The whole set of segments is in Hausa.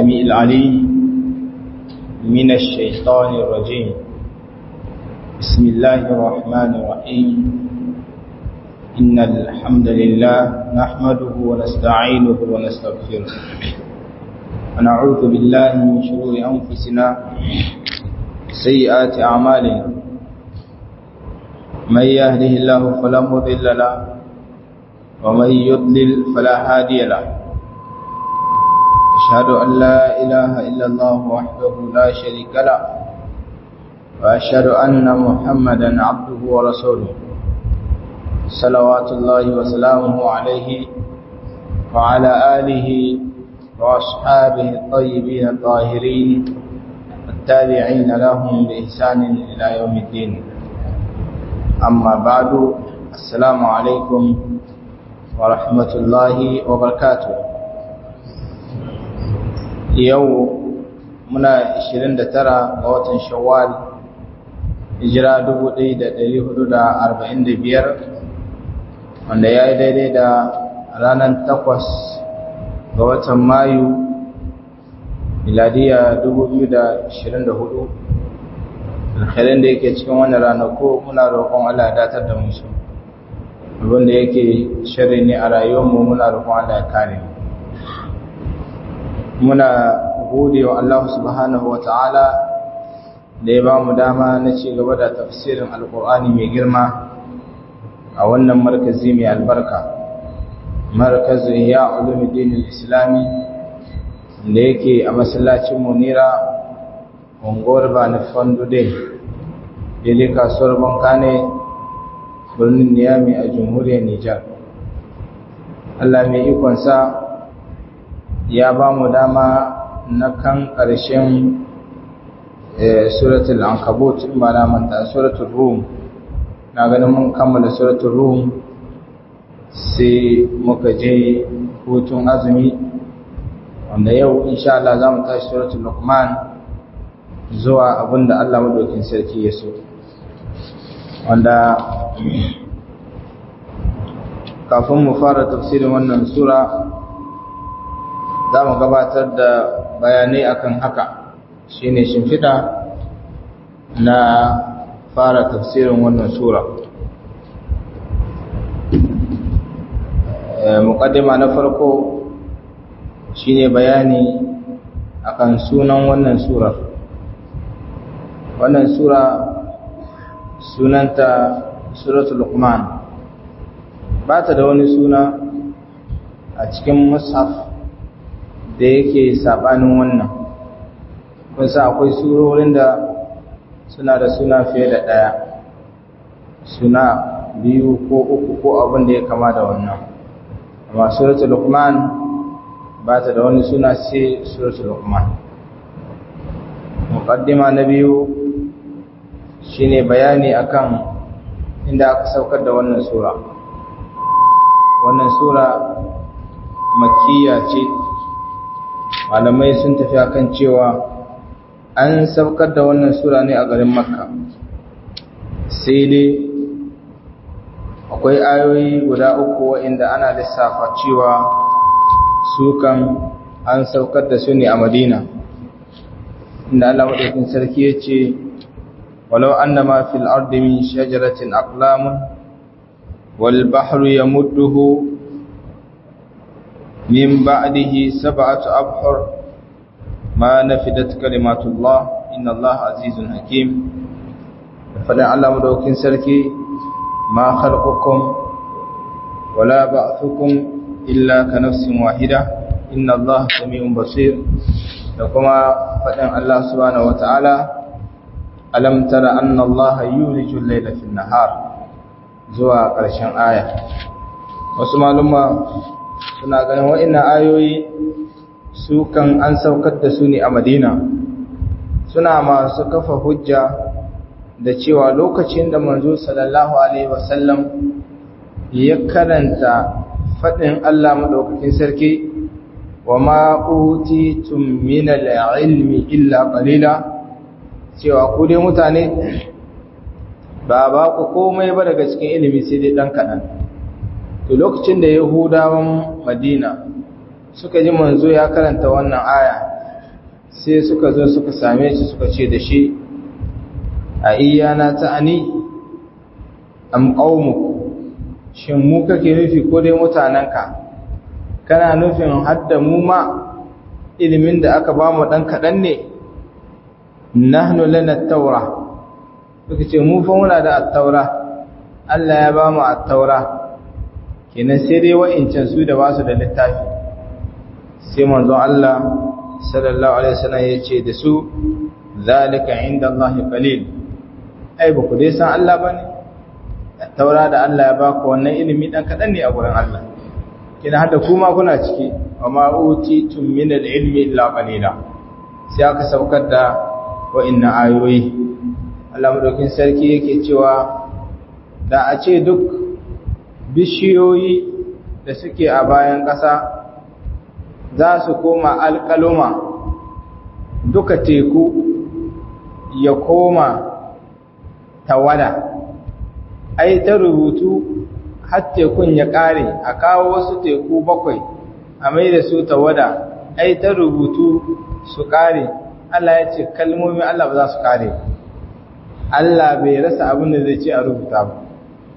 السميع العليم من الشيطان الرجيم بسم الله الرحمن الرحيم إن الحمد لله نحمده ونستعينه ونستغفره ونعوذ بالله من شرور أنفسنا سيئات أعمالنا من يهده الله فلا مضل له ومن يضلل فلا هادي له أشهد أن لا إله إلا الله وحده لا شريك له وأشهد أن محمدا عبده ورسوله صلوات الله وسلامه عليه وعلى آله وأصحابه الطيبين الطاهرين التابعين لهم بإحسان إلى يوم الدين أما بعد السلام عليكم ورحمة الله وبركاته yau muna 29 ga watan shawwal hijira 1445 wanda ya yi daidai da ranar 8 ga watan mayu miladiya 2024 alkhairin da yake cikin wannan ranako muna roƙon Allah ya datar da musu abinda yake shirri ne a rayuwarmu muna roƙon Allah ya kare muna gode wa Allah subhanahu wa ta'ala da ya ba mu dama na ci gaba da tafsirin alkur'ani mai girma a wannan markazi mai albarka markazin ya ulumuddin islami da yake a masallacin munira unguwar bani fandude daidai kasuwar bankane birnin niyami a jamhuriyar nijar allah mai ikonsa ya ba mu dama na kan ƙarshen suratul ankabut in ba na manta suratul rum na ganin mun kammala suratul rum sai muka je hutun azumi wanda yau insha Allah za mu tashi suratul luqman zuwa abinda Allah madaukin sarki ya so wanda kafin mu fara tafsirin wannan sura za mu gabatar da bayanai akan haka shine shimfiɗa na fara tafsirin wannan sura muƙaddima na farko shine bayani akan sunan wannan sura wannan sura sunanta suratul luqman ba ta da wani suna a cikin mushaf da yake sabanin wannan kun sa akwai surorin da suna da suna fiye da ɗaya suna biyu ko uku ko abin da ya kama da wannan amma suratul luqman ba ta da wani suna sai suratul luqman muqaddima na biyu shine bayani akan inda aka saukar da wannan sura wannan sura makkiya ce malamai sun tafi akan cewa an saukar da wannan sura ne a garin makka sai dai akwai ayoyi guda uku waɗanda ana lissafa cewa su kan an saukar da su ne a madina inda Allah maɗaukin sarki ya ce walau annama fil ardi min shajaratin aqlamun wal bahru yamudduhu من بعده سبعة أبحر ما نفدت كلمات الله إن الله عزيز حكيم فلا علم دوكين سلكي ما خلقكم ولا بعثكم إلا كنفس واحدة إن الله سميع بصير لكما فدن الله سبحانه وتعالى ألم تر أن الله يولج الليل في النهار زوا قرشان آية وسمع لما suna ganin wa'ina ayoyi su kan an saukar da su ne a madina suna masu kafa hujja da cewa lokacin da manzo sallallahu alaihi wasallam ya karanta faɗin Allah maɗaukakin sarki wa ma'utitum min al-ilmi illa qalila cewa ku dai mutane ba ba ku komai ba daga cikin ilimi sai dai dan kaɗan to lokacin da yahudawan madina suka ji manzo ya karanta wannan aya sai suka zo suka same shi suka ce da shi a iyana ta'ani am qaumuk shin mu kake nufi ko dai mutanenka kana nufin hadda mu ma ilimin da aka ba mu dan kadan ne nahnu lana at-taura suka ce mu fa muna da at-taura Allah ya ba mu at-taura kenan sai dai wa'incan su da ba su da littafi sai manzon Allah sallallahu alaihi wasallam ya ce da su zalika inda Allah qalil ai ba ku dai san Allah bane taura da Allah ya ba ku wannan ilimi dan kadan ne a gurin Allah kina hada kuma kuna ciki wa ma utitum min al-ilmi illa qalila sai aka saukar da wa'inna ayoyi Allah madaukin sarki yake cewa da a ce duk bishiyoyi da suke a bayan ƙasa za su koma alƙaluma duka teku ya koma tawada ai ta rubutu har tekun ya ƙare a kawo wasu teku bakwai a mai da su tawada ai ta rubutu su ƙare Allah ya ce kalmomin Allah ba za su ƙare Allah bai rasa abin da zai ce a rubuta ba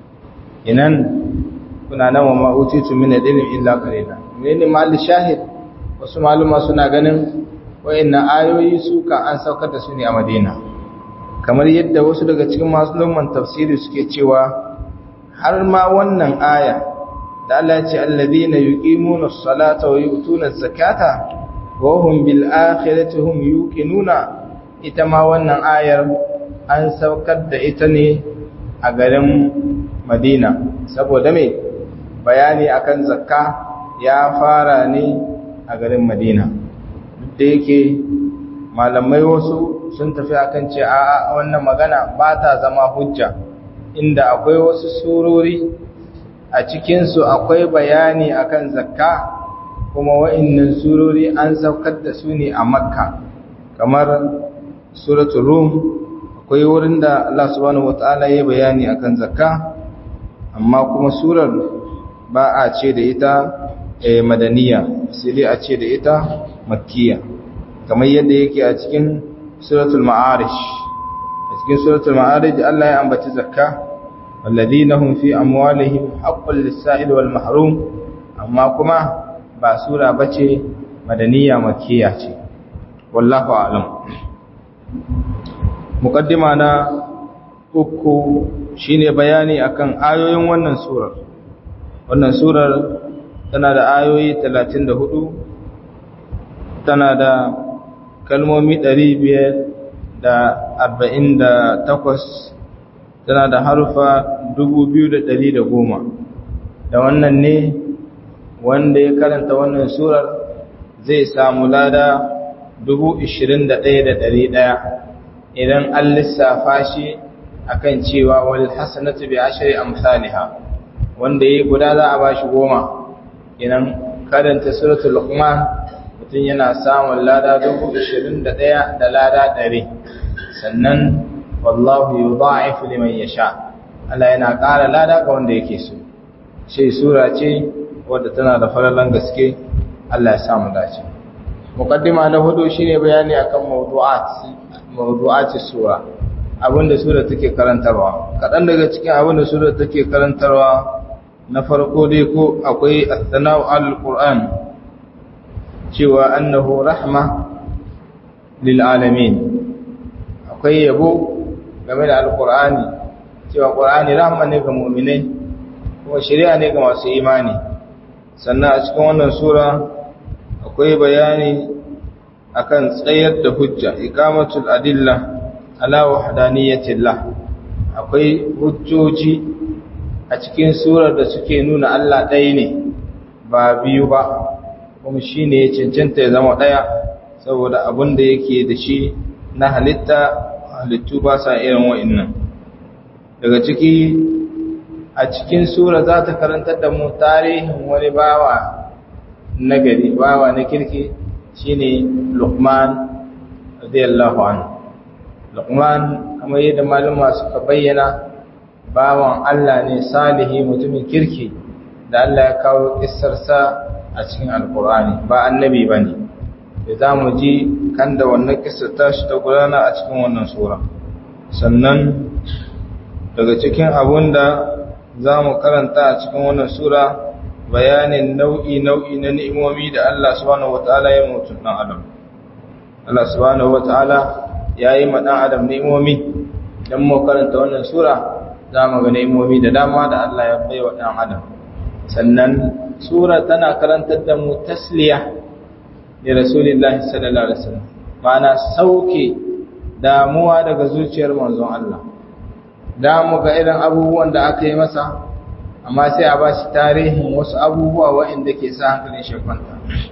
inan kuna nan wa ma'utitu min al-ilmi illa qalila menene mal shahid wasu maluma suna ganin wayannan ayoyi su kan an saukar da su ne a Madina kamar yadda wasu daga cikin maluman tafsiri suke cewa har ma wannan aya da Allah ya ce alladhina yuqimuna as-salata wa yu'tuna az-zakata wa hum bil akhirati hum yuqinuna ita ma wannan ayar an saukar da ita ne a garin Madina saboda me bayani akan zakka ya fara ne a garin Madina duk da yake malamai wasu sun tafi akan ce a wannan magana ba ta zama hujja inda akwai wasu surori a cikinsu akwai bayani akan zakka kuma wa'innan surori an saukar da su ne a makka kamar suratul rum akwai wurin da Allah subhanahu wataala ya bayani akan zakka amma kuma surar ba a ce da ita madaniya sai dai a ce da ita makkiya kamar yadda yake a cikin suratul ma'arish a cikin suratul ma'arish Allah ya ambaci zakka walladhina hum fi amwalihim haqqul lis-sa'il wal mahrum amma kuma ba sura bace madaniya makkiya ce wallahu a'lam muqaddima na uku shine bayani akan ayoyin wannan surar wannan surar tana da ayoyi 34 tana da kalmomi 548 tana da harufa 2110 da wannan ne wanda ya karanta wannan surar zai samu lada 21,100 idan an lissafa shi akan cewa wal hasanatu bi ashri amsalha wanda yayi guda za a bashi goma idan karanta suratul luqman mutum yana samun lada 21 da lada 100 sannan wallahu yudha'ifu liman yasha Allah yana ƙara lada ga wanda yake so sai sura ce wadda tana da falalan gaske Allah ya samu dace muqaddima na hudu shine bayani akan mawdu'at mawdu'at sura abinda sura take karantarwa kadan daga cikin abinda sura take karantarwa na farko dai ko akwai as-sana'u al-Qur'an cewa annahu rahma lil alamin akwai yabo game da al-Qur'ani cewa Qur'ani rahma ne ga mu'minai kuma shari'a ne ga masu imani sannan a cikin wannan sura akwai bayani akan tsayar da hujja iqamatul adilla ala wahdaniyatillah akwai hujjoji a cikin surar da suke nuna Allah ɗaya ne ba biyu ba kuma shine ya cancanta ya zama ɗaya saboda abin da yake da shi na halitta halittu ba sa irin wa'annan daga ciki a cikin sura za ta karantar da mu tarihin wani bawa na gari bawa na kirki shine Luqman radiyallahu anhu Luqman kamar yadda malama suka bayyana bawan Allah ne salihi mutumin kirki da Allah ya kawo kissarsa a cikin alkur'ani ba annabi bane da zamu ji kan da wannan kisa tashi ta gudana a cikin wannan sura sannan daga cikin abun da za mu karanta a cikin wannan sura bayanin nau'i nau'i na ni'imomi da Allah subhanahu wata'ala ya mutu dan adam Allah subhanahu wata'ala ya yi ma dan adam ni'imomi dan mu karanta wannan sura za mu ga ni'imomi da dama da Allah ya bai wa dan adam sannan sura tana karantar da mu tasliya da rasulullahi sallallahu alaihi wasallam ma'ana sauke damuwa daga zuciyar manzon Allah da mu ga irin abubuwan da aka yi masa amma sai a ba shi tarihin wasu abubuwa waɗanda ke sa hankalin shi kwanta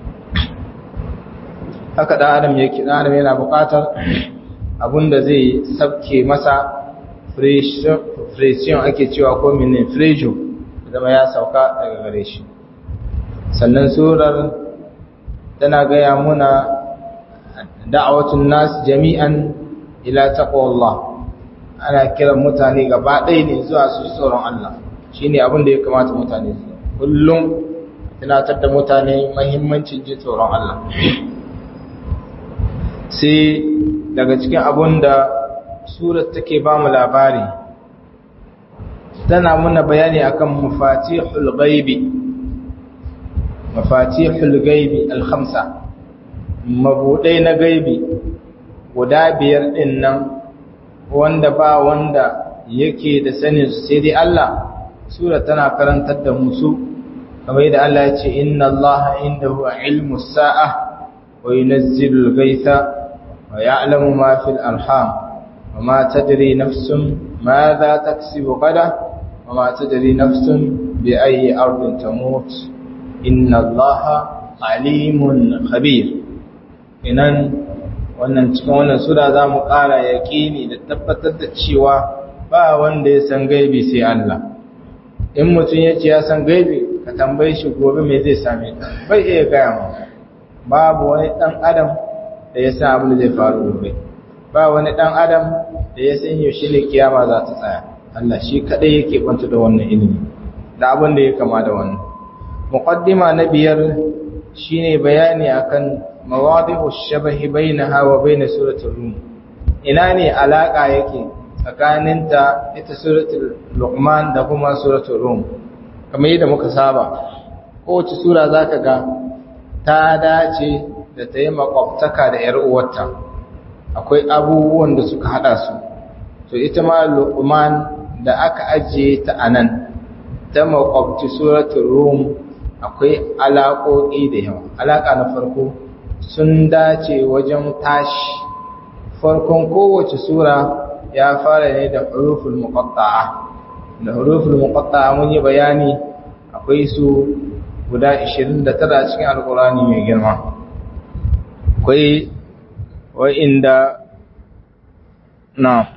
haka ɗan adam yake ɗan adam yana buƙatar abin da zai sabke masa pression ake cewa ko minin frejo zama ya sauka daga gare shi sannan surar tana gaya muna da'awatun nas jami'an ila taqwallah ana kiran mutane gaba ɗaya ne zuwa su tsoron Allah shine abin da ya kamata mutane su kullum tunatar da mutane mahimmancin ji tsoron Allah sai daga cikin abin da surar take ba mu labari tana muna bayani akan mafatihul ghaibi mafatihul ghaibi al-khamsa mabudai na gaibi guda biyar din nan wanda ba wanda yake da sanin su sai dai Allah sura tana karantar da musu kamar yadda Allah ya ce inna Allah indahu ilmu sa'a wa yunazzilu al-ghaytha wa ya'lamu ma fil arham wa ma tadri nafsun madha taksibu gada wa ma tadri nafsun bi ayyi ardin tamut inna Allah alimun khabir inan wannan cikin wannan sura za mu ƙara yaƙini da tabbatar da cewa ba wanda ya san gaibi sai Allah in mutum ya ce ya san gaibi ka tambaye shi gobe me zai same ka bai iya gaya mu babu wani ɗan adam da ya san abin da zai faru gobe ba wani ɗan adam da ya san yaushe ne kiyama za ta tsaya Allah shi kaɗai yake kwanta da wannan ilimi da abin da ya kama da wannan muqaddima na biyar shine bayani akan mawadi'u shabahi bainaha wa bain suratul rum ina ne alaka yake tsakaninta ita suratul luqman da kuma suratul rum kamar yadda muka saba kowace sura zaka ga ta dace da ta yi makwabtaka da yar uwarta akwai abubuwan da suka hada su to ita ma luqman da aka ajiye ta anan ta makwabci suratul rum akwai alaƙoƙi da yawa alaƙa na farko sun dace wajen tashi farkon kowace sura ya fara ne da huruful muqatta'a da huruful muqatta'a mun yi bayani akwai su guda 29 cikin alkurani mai girma akwai wa'inda na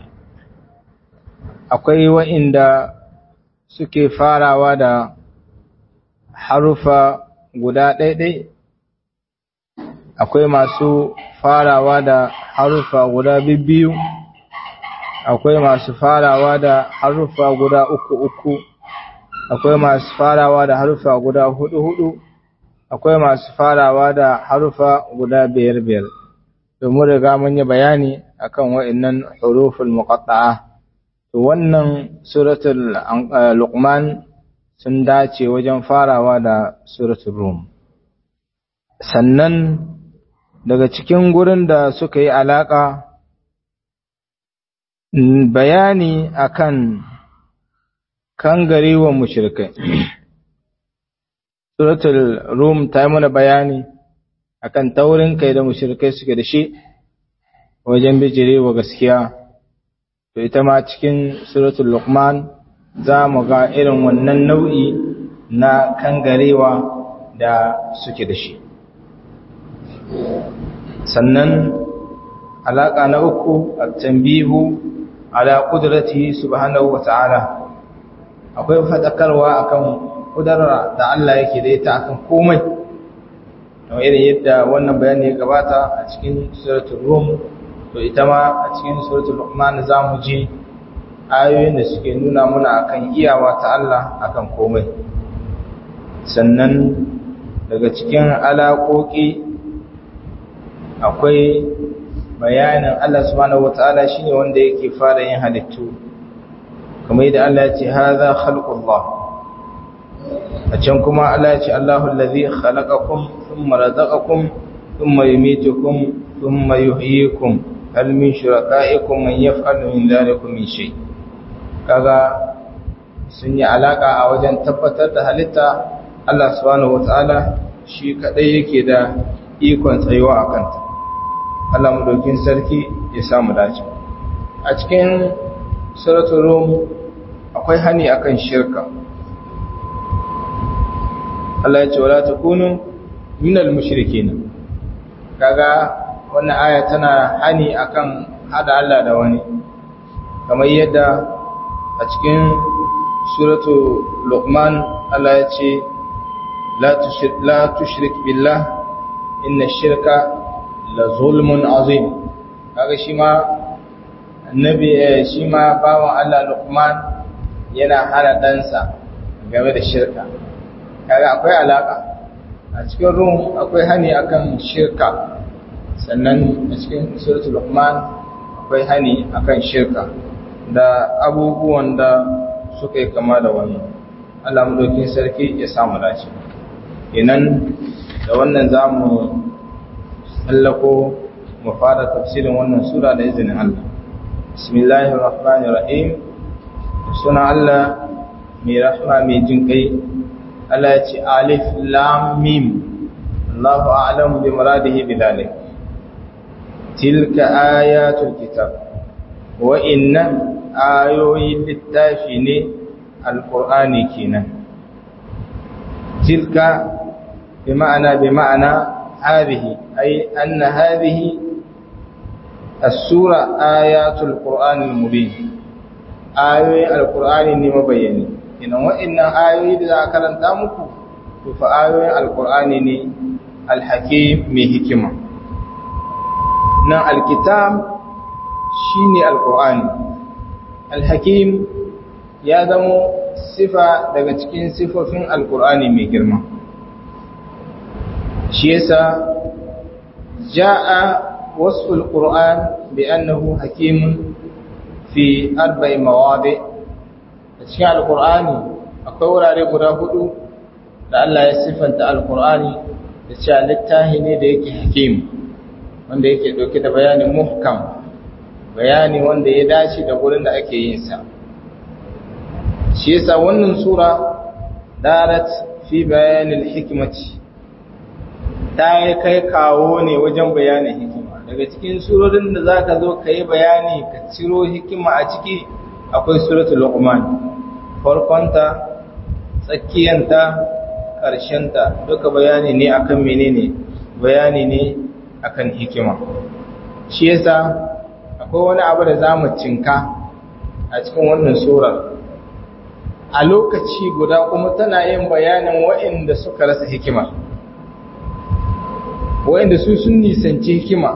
akwai wa'inda suke farawa da harufa guda ɗaiɗai akwai masu farawa da harufa guda biyu akwai masu farawa da harufa guda uku uku akwai masu farawa da harufa guda hudu hudu akwai masu farawa da harufa guda biyar biyar domin riga mun yi bayani akan wa'annan huruful muqatta'a to wannan suratul luqman sun dace wajen farawa da suratul rum sannan daga cikin gurin da suka yi alaka bayani akan kangarewa mushrikai suratul rum ta yi mana bayani akan taurin kai da mushrikai suke da shi wajen bijirewa gaskiya to ita ma cikin suratul luqman za mu ga irin wannan nau'i na kangarewa da suke da shi sannan alaƙa na uku a tambihu ala ƙudrati subhanahu wa ta'ala akwai faɗakarwa akan ƙudura da Allah yake da ita akan komai kamar irin yadda wannan bayani ya gabata a cikin suratul rum to ita ma a cikin suratul luqman za mu ji ayoyin da suke nuna muna akan iyawa ta Allah akan komai sannan daga cikin alaƙoƙi akwai bayanin Allah subhanahu wataala shine wanda yake fara yin halittu kamar yadda Allah ya ce hadha khalqullah a can kuma Allah ya ce Allahu allazi khalaqakum thumma razaqakum thumma yumitukum thumma yuhyikum hal min shuraka'ikum man yaf'alu min dhalikum min shay kaga sun yi alaka a wajen tabbatar da halitta Allah subhanahu wataala shi kadai yake da ikon tsayuwa a kanta Allah madaukin sarki ya samu dace a cikin suratul rum akwai hani akan shirka Allah ya ce wala takunu minal mushrikin kaga wannan aya tana hani akan hada Allah da wani kamar yadda a cikin suratu luqman Allah ya ce la tushrik la tushrik billah inna shirka la zulmun azim kaga shi ma annabi shi ma bawan Allah luqman yana hana ɗansa game da shirka kaga akwai alaka a cikin rum akwai hani akan shirka sannan a cikin suratul luqman akwai hani akan shirka da abubuwan da suka yi kama da wannan Allah madaukin sarki ya samu dace inan da wannan zamu tsallako mu fara tafsirin wannan sura da izinin Allah bismillahir rahmanir rahim suna Allah mai rahma mai jin kai Allah ya ce alif lam mim Allahu a'lamu bi muradihi bidalik tilka ayatul kitab wa inna ayoyin littafi ne alqur'ani kenan tilka bi ma'ana bi ma'ana hadhihi ay anna hadhihi as-sura ayatul qur'anil mubin ayoyin alqur'ani ne mabayyani idan wa'annan ayoyi da za a karanta muku to fa ayoyin alqur'ani ne alhakim mai hikima nan alkitab shine alqur'ani alhakim ya zamo sifa daga cikin sifofin alqur'ani mai girma shi yasa jaa wasfu alqur'an bi annahu hakimun fi arba'i mawadi' a cikin alkur'ani akwai wurare guda hudu da Allah ya siffanta alkur'ani da cewa littafi ne da yake hakim wanda yake dauke da bayanin muhkam bayani wanda ya dace da gurin da ake yin sa shi yasa wannan sura darat fi bayanin hikmati ta yi kai kawo ne wajen bayanin hikima daga cikin surorin da zaka zo ka yi bayani ka ciro hikima a ciki akwai suratul luqman farkonta tsakiyanta ƙarshenta duka bayani ne akan menene bayani ne akan hikima shi yasa akwai wani abu da zamu cinka a cikin wannan surar a lokaci guda kuma tana yin bayanin waɗanda suka rasa hikima waɗanda su sun nisanci hikima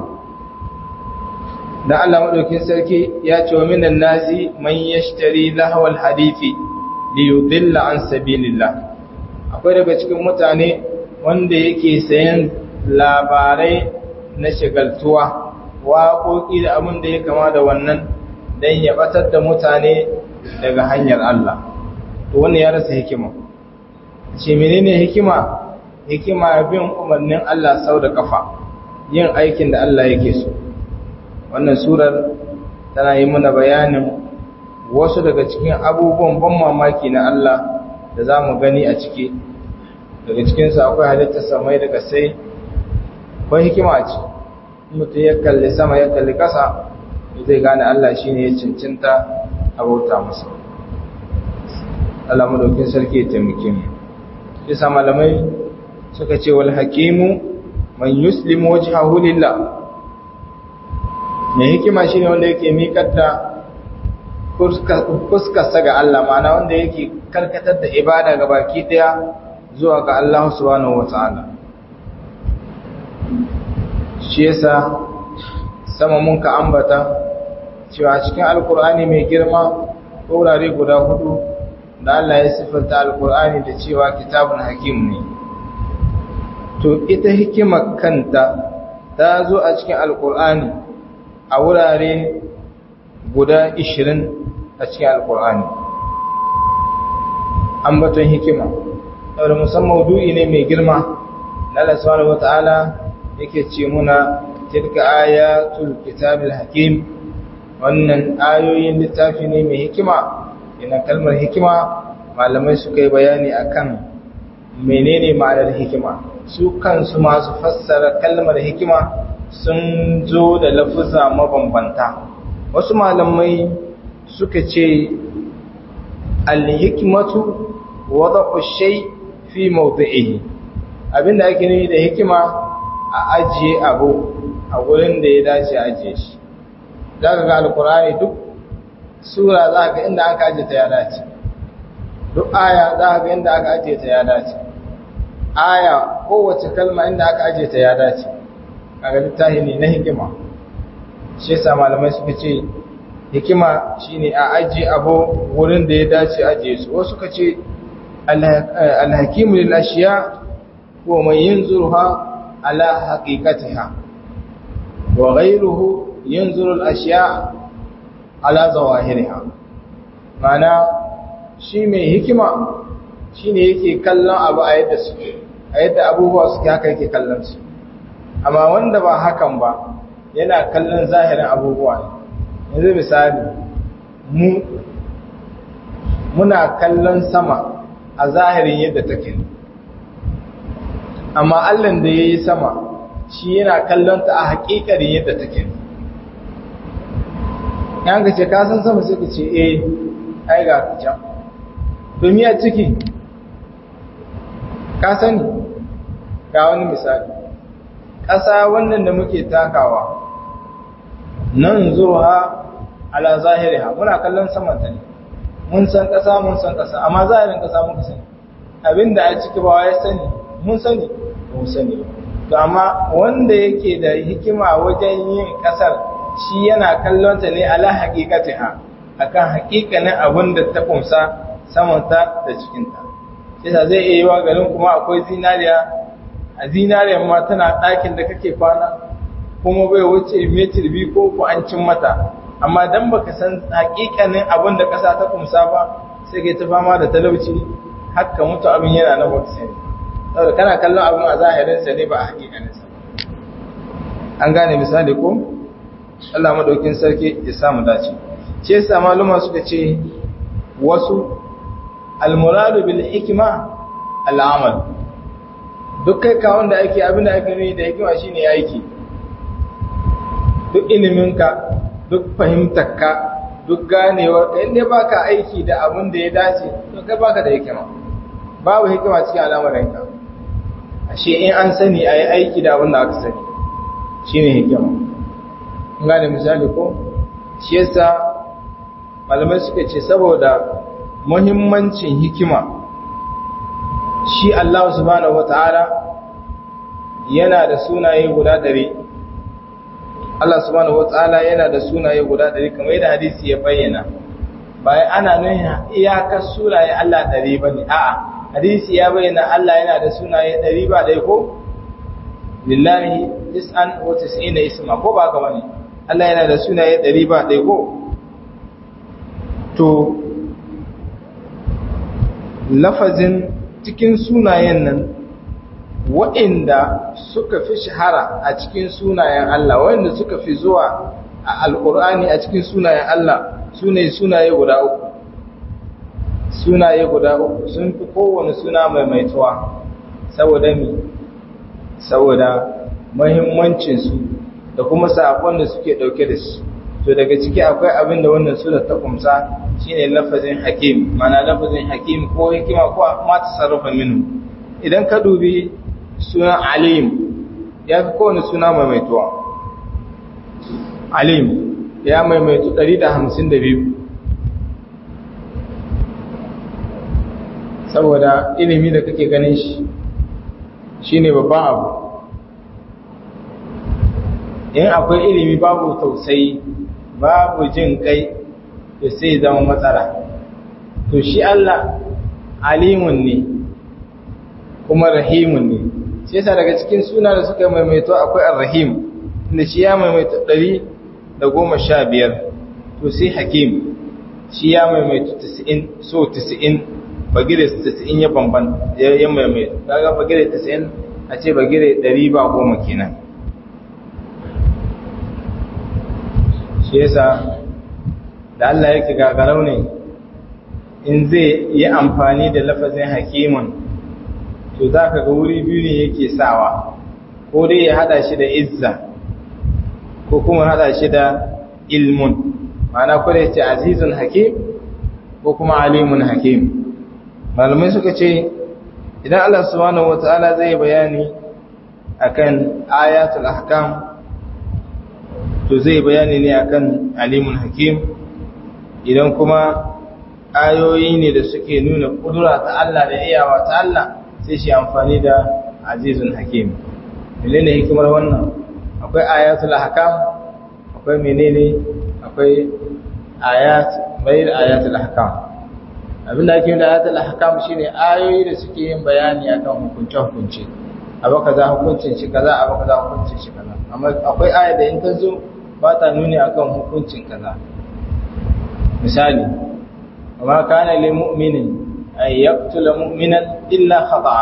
da Allah madaukin sarki ya ce wa minan nasi man yashtari lahawal hadithi li yudilla an sabilillah akwai daga cikin mutane wanda yake sayan labarai na shagaltuwa waƙoƙi da abin da ya kama da wannan dan ya batar da mutane daga hanyar Allah to wannan ya rasa hikima ce menene hikima hikima bin umarnin Allah sau da kafa yin aikin da Allah yake so wannan surar tana yi mana bayanin wasu daga cikin abubuwan ban mamaki na Allah da za mu gani a ciki daga cikinsu akwai halittar samai daga sai akwai hikima ce mutum ya kalli sama ya kalli ƙasa zai gane Allah shi ne ya cincinta abauta masa Allah madaukin sarki ya taimake mu isa malamai suka ce wal hakimu man yuslimu wajhahu lillah mai hikima shine wanda yake miƙar da fuskarsa ga Allah mana wanda yake karkatar da ibada ga baki daya zuwa ga Allah subhanahu wata'ala shi yasa sama mun ka ambata cewa cikin alkur'ani mai girma wurare guda hudu da Allah ya siffanta alkur'ani da cewa kitabun hakim ne to ita hikimar kanta ta zo a cikin alkur'ani a wurare guda 20 a cikin alkur'ani ambaton hikima saboda musamman maudu'i ne mai girma na Allah subhanahu wataala yake ce muna tilka ayatul kitabil hakim wannan ayoyin littafi ne mai hikima ina kalmar hikima malamai suka yi bayani akan menene ma'anar hikima su kansu masu fassara kalmar hikima sun zo da lafuza mabambanta wasu malamai suka ce al-hikmatu wada'u shay fi mawdi'ihi abinda ake nufi da hikima a ajiye abu a gurin da ya dace a ajiye shi zaka ga alqur'ani duk sura zaka ga inda aka ajiye ta ya dace duk aya zaka ga inda aka ajiye ta ya dace aya kowace kalma inda aka ajiye ta ya dace kaga littafi ne na hikima shi yasa malamai suka ce hikima shine a ajiye abu wurin da ya dace ajiye su wasu suka ce alhakimu lil ashiya wa man yanzuruha ala haqiqatiha wa ghayruhu yanzuru al ashiya ala zawahiriha mana shi mai hikima shine yake kallon abu a yadda su a yadda abubuwa suke haka yake kallon su amma wanda ba hakan ba yana kallon zahirin abubuwa ne yanzu misali mu muna kallon sama a zahirin yadda take amma allan da ya yi sama shi yana kallon ta a haƙiƙarin yadda take yan ka ce kasan sama sai ka ce eh ai ga ka can domin a ciki ka sani ga wani misali ƙasa wannan da muke takawa nan zuwa ala zahiriha muna kallon samanta ne mun san ƙasa mun san ƙasa amma zahirin ƙasa muka sani abinda a ciki ba ya sani mun sani mun sani to amma wanda yake da hikima wajen yin ƙasar shi yana kallon ta ne ala haqiqatiha akan haƙiƙanin abin da ta kumsa samanta da cikinta yasa zai iya yi wa garin kuma akwai zinariya a zinariyar ma tana ɗakin da kake kwana kuma bai wuce metir biyu ko ku an cin mata amma dan baka san hakikanin abin da ƙasa ta kumsa ba sai kai ta fama da talauci haka mutu abin yana na baka sani saboda kana kallon abin a zahirin sa ne ba a hakikanin sa an gane misali ko Allah madaukin sarki ya samu dace ce yasa maluma suka ce wasu almuradu bil hikma al'amal duk kai kawon da ake abin da ake nuni da hikima shine aiki duk iliminka duk fahimtarka duk ganewar ka inda baka aiki da abin da ya dace to kai baka da hikima babu hikima cikin al'amuranka ashe in an sani a yi aiki da abin da aka sani shine hikima in gane misali ko shi yasa malamai suka ce saboda muhimmancin hikima shi Allah subhanahu wata'ala yana da sunaye guda ɗari Allah subhanahu wata'ala yana da sunaye guda ɗari kamar yadda hadisi ya bayyana bayan ana nuna iyakar sunaye Allah ɗari ba ne a'a hadisi ya bayyana Allah yana da sunaye ɗari ba ɗaya ko lillahi tis'an wa tis'ina isma ko ba ka bane Allah yana da sunaye ɗari ba ɗaya ko to lafazin cikin sunayen nan waɗanda suka fi shahara a cikin sunayen Allah waɗanda suka fi zuwa a alƙur'ani a cikin sunayen Allah su ne sunaye guda uku sunaye guda uku sun fi kowane suna maimaituwa saboda mi saboda mahimmancinsu da kuma saƙon da suke ɗauke da su to daga ciki akwai abin da wannan sura ta kumsa shine lafazin hakim mana lafazin hakim ko hikima ko ma tasarrufa minhu idan ka dubi sunan alim ya fi kowane suna maimaituwa alim ya maimaitu 152 saboda ilimi da kake ganin shi shine babban abu in akwai ilimi babu tausayi babu jin kai da sai zama matsala to shi Allah alimun ne kuma rahimun ne shi yasa daga cikin suna da suka maimaito akwai ar-rahim inda shi ya maimaito 115 to sai hakim shi ya maimaito 90 so 90 bagire 90 ya bamban ya maimaito kaga bagire 90 a ce bagire 100 ba goma kenan shi yasa da Allah yake gagarau ne in zai yi amfani da lafazin hakimun to za ka ga wuri biyu ne yake sawa ko dai ya hada shi da izza ko kuma hada shi da ilmun ma'ana ko da ya ce azizun hakim ko kuma alimun hakim malamai suka ce idan Allah subhanahu wata'ala zai bayani akan ayatul ahkam to zai bayani ne akan alimun hakim idan kuma ayoyi ne da suke nuna kudura ta Allah da iyawa ta Allah sai shi amfani da azizun hakim menene hikimar wannan akwai ayatul ahkam akwai menene akwai ayat bayar ayatul ahkam abinda ake da ayatul ahkam shine ayoyi da suke yin bayani akan hukunce hukunce abu kaza hukuncin shi kaza abu kaza hukuncin shi kaza amma akwai aya da in ta zo ba ta nuni akan hukuncin kaza misali وما كان لمؤمن أن يقتل مؤمنا إلا خطأ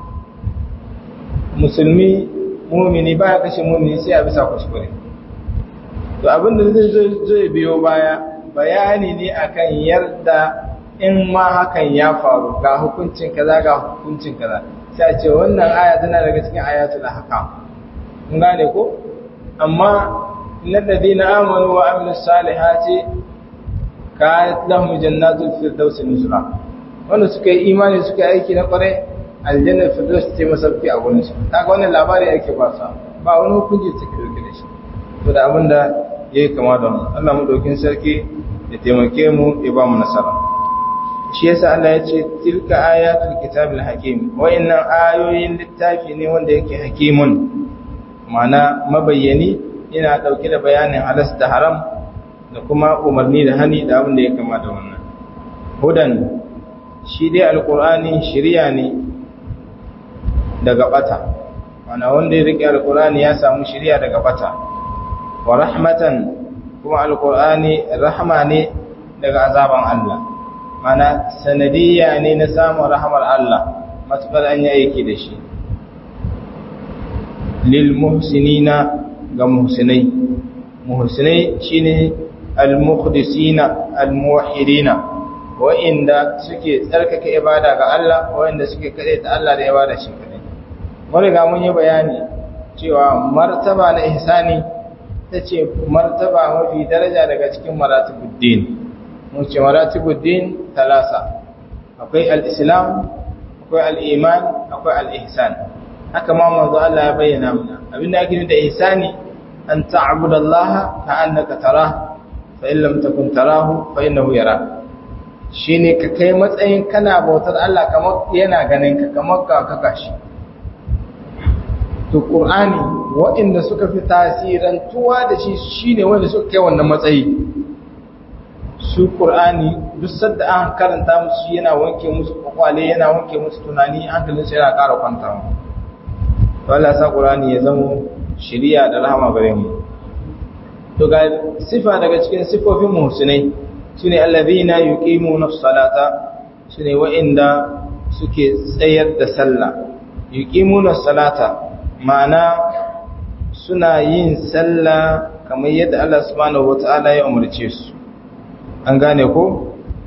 musulmi mumini baya kashe mumini sai a bisa kuskure to abin da zai zai biyo baya bayani ne akan yarda in ma hakan ya faru ga hukuncin kaza ga hukuncin kaza sai a ce wannan aya tana daga cikin ayatul ahkam kun gane ko amma innal ladina amanu wa amilus salihati kanat lahum jannatul firdaus nuzula wanda suka yi imani suka yi aiki na kware aljannar firdaus ce masauki a gurin su kaga wannan labari ake ba sa ba wani hukunci take dauke da shi to da abinda yayi kama da wannan Allah mu dokin sarki ya taimake mu ya ba mu nasara shi yasa Allah ya ce tilka ayatul kitabil hakim wayannan ayoyin littafi ne wanda yake hakimun ma'ana mabayyani yana dauke da bayanin halas da haram da kuma umarni da hani da abin da ya kama da wannan hudan shi dai alkur'ani shirya ne daga bata mana wanda ya rike alkur'ani ya samu shirya daga bata wa rahmatan kuma alkur'ani rahama ne daga azaban Allah mana sanadiyya ne na samun rahamar Allah matukar an yi aiki da shi lil muhsinina ga muhsinai muhsinai shine al-muqdisina al-muwahhidina wa'inda suke tsarkake ibada ga Allah wa'inda suke kade ta Allah da ibada shi kadai mun riga mun yi bayani cewa martaba na ihsani tace martaba mafi daraja daga cikin maratibuddin mun ce maratibuddin talasa akwai al-islam akwai al-iman akwai al-ihsan haka ma manzo Allah ya bayyana mana abinda ake nufi da ihsani an ta'budallaha ka'annaka tarahu fa in lam takun tarahu fa innahu yara shine ka kai matsayin kana bautar Allah kamar yana ganin ka kamar ka kaka shi to qur'ani waɗanda suka fi tasirantuwa da shi shine wanda suka kai wannan matsayi su qur'ani duk sadda an karanta musu yana wanke musu kwakwale yana wanke musu tunani hankalin su yana ƙara kwantawa to Allah sa qur'ani ya zama shiriya da rahama gare mu to ga sifa daga cikin sifofin muhsinai sune allazina yuqimuna as-salata sune wa'inda suke tsayar da sallah yuqimuna as-salata ma'ana suna yin sallah kamar yadda Allah subhanahu wata'ala ya umarce su an gane ko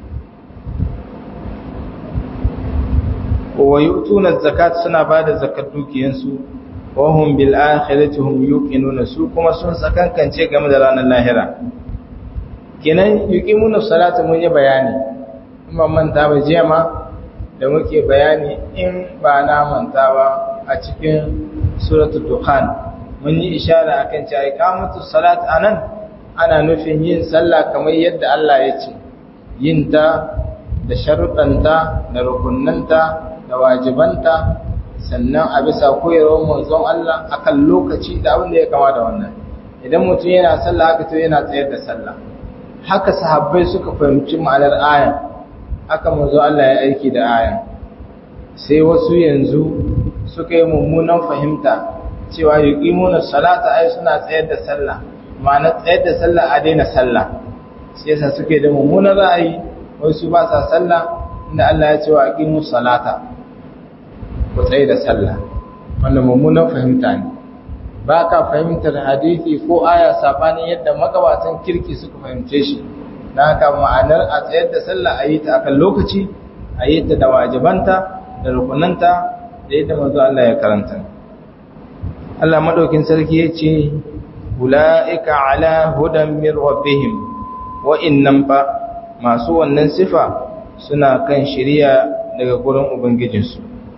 wa yu'tuna az-zakat suna bada zakat dukiyansu wa hum bil akhirati hum yuqinuna su kuma sun sakankance game da ranar lahira kenan yuqimuna salata mun yi bayani in ban manta ba jiya ma da muke bayani in ba na manta ba a cikin suratul dukhan mun yi ishara akan cewa iqamatu salat anan ana nufin yin sallah kamar yadda Allah ya ce yin ta da sharuɗanta da rukunnanta da wajibanta sannan a bisa koyarwar manzon Allah akan lokaci da abin da ya kama da wannan idan mutum yana sallah haka to yana tsayar da sallah haka sahabbai suka fahimci ma'anar ayan haka manzo Allah ya aiki da ayan sai wasu yanzu suka yi mummunan fahimta cewa yuqimuna salata ai suna tsayar da sallah ma'ana tsayar da sallah a daina sallah sai yasa suke da mummunan ra'ayi wai su ba sa sallah inda Allah ya ce wa aqimu salata ku tsaye da sallah wannan mummunan fahimta ne ba ka fahimtar hadisi ko aya sabanin yadda magabatan kirki suka fahimce shi na haka ma'anar a tsayar da sallah a yi ta akan lokaci a yi ta da wajibanta da rukunanta da yadda manzo Allah ya karanta Allah madaukin sarki ya ce ulaika ala hudan min rabbihim wa innam fa masu wannan sifa suna kan shiriya daga gurin ubangijinsu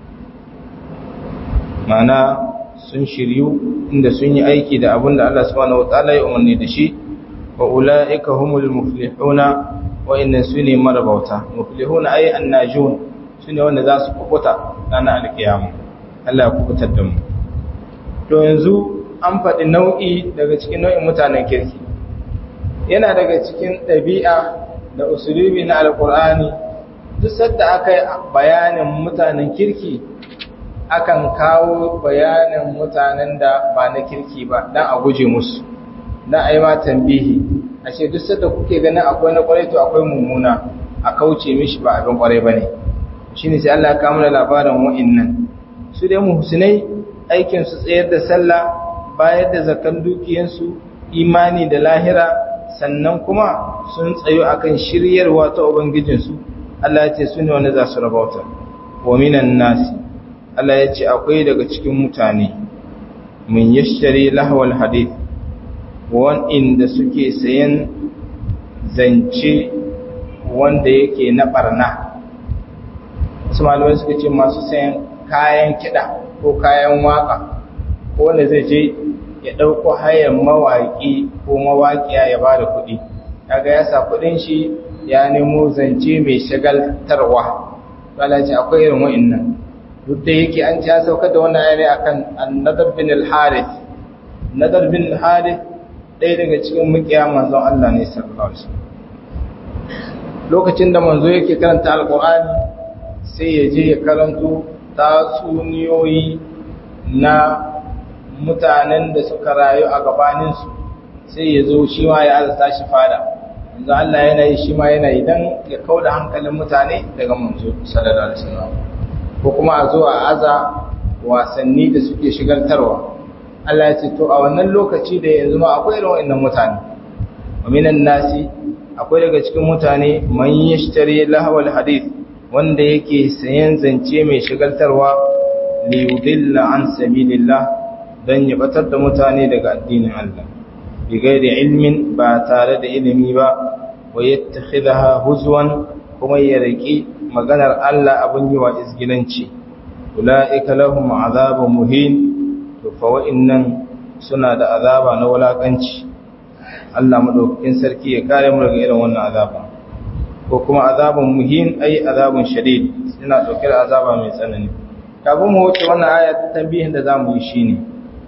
ma'ana sun shiryu inda sun yi aiki da abin da Allah subhanahu wataala ya umarni da shi wa ulaika humul muflihuna wa inna sune marabauta muflihuna ay annajun sune wanda za su kubuta ranar alkiyama Allah ya kubutar da mu to yanzu an faɗi nau'i daga cikin nau'in mutanen kirki yana daga cikin ɗabi'a da usulubi na alkur'ani duk sadda aka yi bayanin mutanen kirki akan kawo bayanin mutanen da ba na kirki ba don a guje musu don a yi ma tambihi a ce duk sadda kuke ganin akwai na kwarai to akwai mummuna a kauce mishi ba abin kwarai ba ne shi ne sai Allah ya kama da labarin wa'innan su dai muhsinai aikin su tsayar da sallah bayar da zakan dukiyansu imani da lahira sannan kuma sun tsayo akan shiryarwa ta ubangijinsu Allah ya ce su ne wanda za su rabauta wa minan nasi Allah ya ce akwai daga cikin mutane mun yashari lahawal hadith wanda suke sayan zance wanda yake na barna wasu malamai suka ce masu sayan kayan kiɗa ko kayan waka ko wanda zai je ya ɗauko hayan mawaƙi ko mawaƙiya ya ba da kuɗi kaga ya sa kuɗin shi ya nemo zance mai shagaltarwa Allah ce akwai irin wa'annan duk da yake an ci ya saukar da wannan ayari akan annadar bin al-harith nadar bin al-harith ɗaya daga cikin mukiya manzon Allah ne sallallahu alaihi wasallam lokacin da manzo yake karanta alqur'ani sai ya je ya karanto tatsuniyoyi na mutanen da suka rayu a gabanin su sai ya zo shi ma ya azata shi fada manzo Allah yana yi shi ma yana yi dan ya kauda hankalin mutane daga manzo sallallahu alaihi wasallam ko kuma a zo a aza wasanni da suke shigaltarwa Allah ya ce to a wannan lokaci da yanzu ma akwai irin wannan mutane wa minan nasi akwai daga cikin mutane man yashtari lahawal hadith wanda yake sayan zance mai shigaltarwa li yudilla an sabilillah dan ya batar da mutane daga addinin Allah bi gairi ilmin ba tare da ilimi ba wa yattakhidha huzwan kuma ya riki maganar Allah abin yi wa izgilanci ula'ika lahum azabun muhin to fa wa'innan suna da azaba na wulakanci Allah madaukakin sarki ya kare mu daga irin wannan azaba ko kuma azabun muhin ai azabun shadid suna dauke da azaba mai tsanani kafin mu wuce wannan aya ta tambihin da zamu yi shine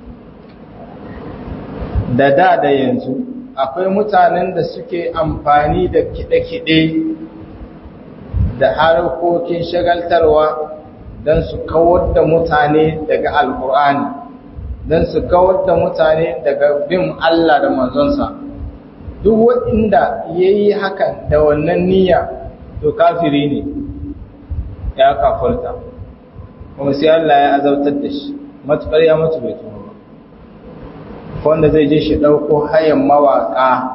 da da da yanzu akwai mutanen da suke amfani da kide-kide da harkokin shagaltarwa don su kawar da mutane daga alkur'ani don su kawar da mutane daga bin Allah da manzonsa duk waɗanda ya yi hakan da wannan niyya to kafiri ne ya kafurta kuma sai Allah ya azautar da shi matuƙar ya mutu bai tuba ba wanda zai je shi ɗauko hayan mawaƙa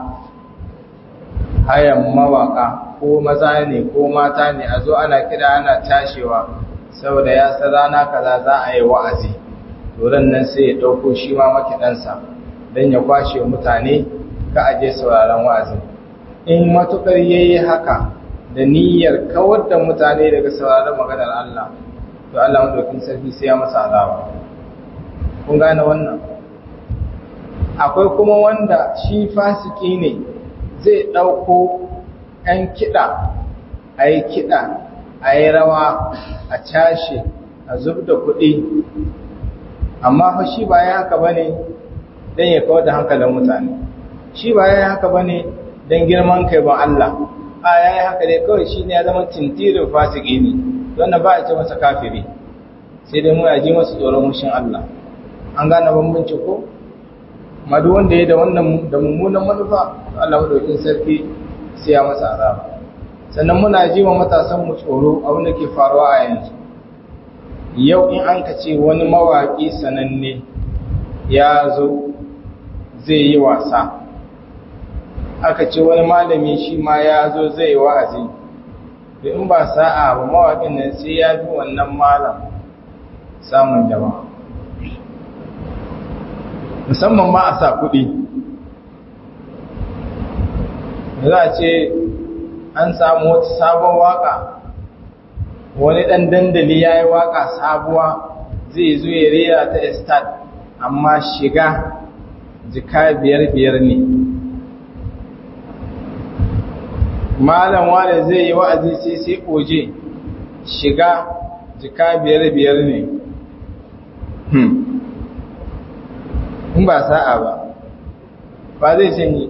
hayan mawaƙa ko maza ne ko mata ne a zo ana kira ana tashewa saboda ya san rana kaza za a yi wa'azi to nan sai ya ɗauko shi ma makiɗansa don ya kwashe mutane ka aje sauraron wa'azin in matuƙar ya yi haka da niyyar kawar da mutane daga sauraron maganar Allah to Allah madaukin sarki sai ya masa azaba kun gane wannan akwai kuma wanda shi fasiki ne zai ɗauko ‘yan kiɗa a yi kiɗa a yi rawa a cashe a zub da kuɗi amma fa shi ba ya haka ba ne don ya kawar da hankalin mutane shi ba ya haka ba ne don girman kai ba Allah a ya yi haka dai kawai shi ne ya zama tintirin fasiki ne wannan ba a ce masa kafiri sai dai mu yaji masu tsoron mushin Allah an gane bambanci ko madu wanda ya da wannan da mummunan manufa Allah madaukin sarki sai ya masa azaba sannan muna ji wa matasan mu tsoro abin da ke faruwa a yanzu yau in an ka ce wani mawaƙi sananne ya zo zai yi wasa aka ce wani malami shi ma ya zo zai yi wa'azi da in ba sa'a ba mawaƙin nan sai ya fi wannan malam samun jama'a musamman ma a sa kuɗi za a ce an samu wata sabon waka wani ɗan dandali ya yi waka sabuwa zai zo ya rera ta estat amma shiga jika biyar biyar ne malam wane zai yi wa'azi sai sai oje shiga jika biyar biyar ne in ba sa'a ba ba zai sanyi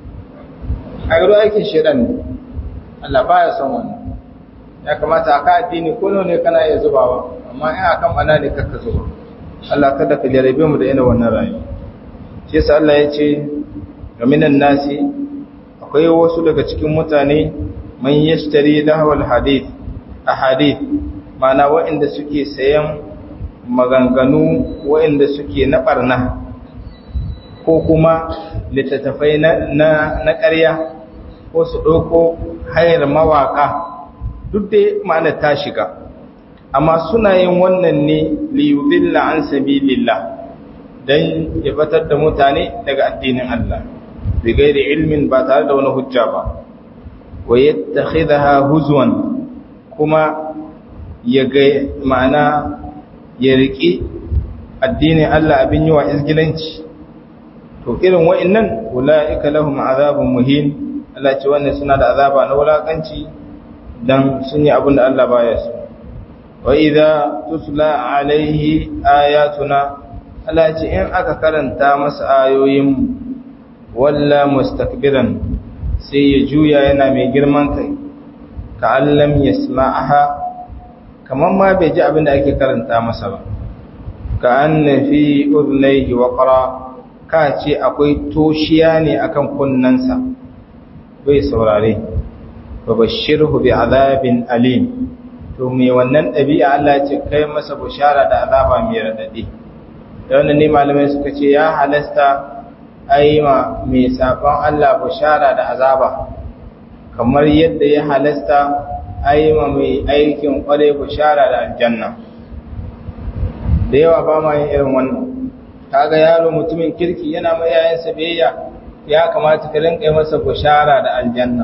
a gado aikin shirin ne Allah ba ya son wannan ya kamata a ka addini ko ne kana iya zubawa amma in a kan bana ne kakka zuba Allah kada ka jarabe mu da yana wannan rayu shi yasa Allah ya ce ga minan nasi akwai wasu daga cikin mutane man yashtari lahwal hadith a hadith mana waɗanda suke sayan maganganu waɗanda suke na barna ko kuma littattafai na ƙarya ko su ɗauko hayar mawaƙa duk dai ma'ana ta shiga amma suna yin wannan ne liyudilla an sabilillah don ya batar da mutane daga addinin Allah bi gairi ilmin ba tare da wani hujja ba wa yattakhidha huzwan kuma ya ga ma'ana ya riki addinin Allah abin yi wa izgilanci to irin wa'annan ulaika lahum azabun muhin Allah ce wannan suna da azaba na wulakanci dan sun yi abin da Allah baya so wa idza tusla alaihi ayatuna Allah ce in aka karanta masa ayoyin walla mustakbiran sai ya juya yana mai girman kai ka allam yasma'aha kaman ma bai ji abin da ake karanta masa ba ka anna fi udhnayhi waqra ka ce akwai toshiya ne akan kunnansa bai saurare fa bashirhu bi azabin alim to me wannan dabi'a Allah ce kai masa bushara da azaba mai radadi da wannan ne malamai suka ce ya halasta aima mai sabon Allah bushara da azaba kamar yadda ya halasta aima mai aikin kware bushara da aljanna da yawa ba ma yin irin wannan kaga yaro mutumin kirki yana mai yayansa biyayya ya kamata ka rinka yi masa bushara da aljanna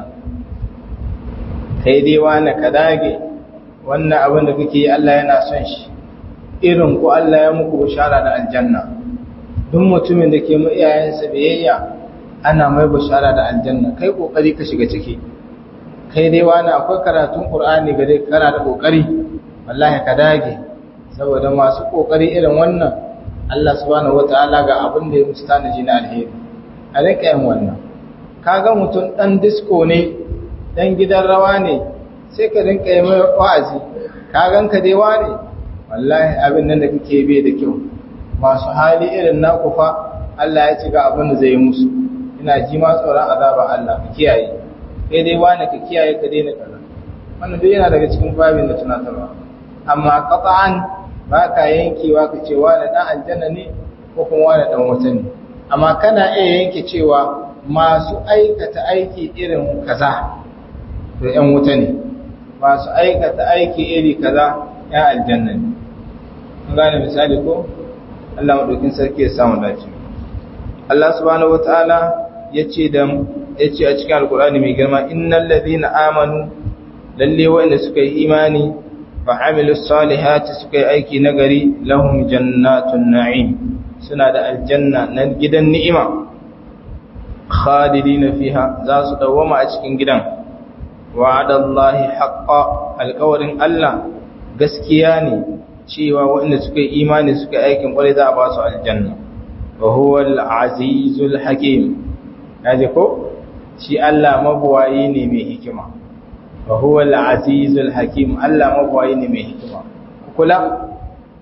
kai dai wani ka dage wannan abin da kake yi Allah yana son shi irin ku Allah ya muku bushara da aljanna duk mutumin da ke mu iyayensa biyayya ana mai bushara da aljanna kai kokari ka shiga ciki kai dai wani akwai karatun qur'ani ga dai kana da kokari wallahi ka dage saboda masu kokari irin wannan Allah subhanahu wataala ga abin da ya musu tanaji na alheri a rika yin wannan kaga mutum dan disco ne dan gidan rawa ne sai ka rinka yi mai wa'azi ka ganka dai wane wallahi abin nan da kake bai da kyau masu hali irin naku fa Allah ya ci ga abin da zai yi musu ina ji ma tsoron azaba Allah ka kiyaye kai dai wane ka kiyaye ka daina kaza wannan duk yana daga cikin babin da tunatarwa amma qat'an ba ka yankewa ka ce wane dan aljanna ne ko kuma wane dan wuta ne amma kana iya yanke cewa masu aikata aiki irin kaza to ‘yan wuta ne masu aikata aiki iri kaza ‘yan aljanna ne an gane misali ko Allah maɗaukin sarki ya samu dace Allah subhanahu wa ta'ala ya ce da ya ce a cikin alkur'ani mai girma innal ladhina amanu lalle waɗanda suka yi imani fa amilu salihati suka yi aiki nagari lahum jannatun na'im suna da aljanna na gidan ni'ima khalidina fiha za su dawwama a cikin gidan wa'adallahi haqqa alƙawarin Allah gaskiya ne cewa waɗanda suka yi imani suka aikin ƙwarai za a ba su aljanna wa huwa al-azizul hakim yaji ko shi Allah mabuwayi ne mai hikima wa huwa al-azizul hakim Allah mabuwayi ne mai hikima kula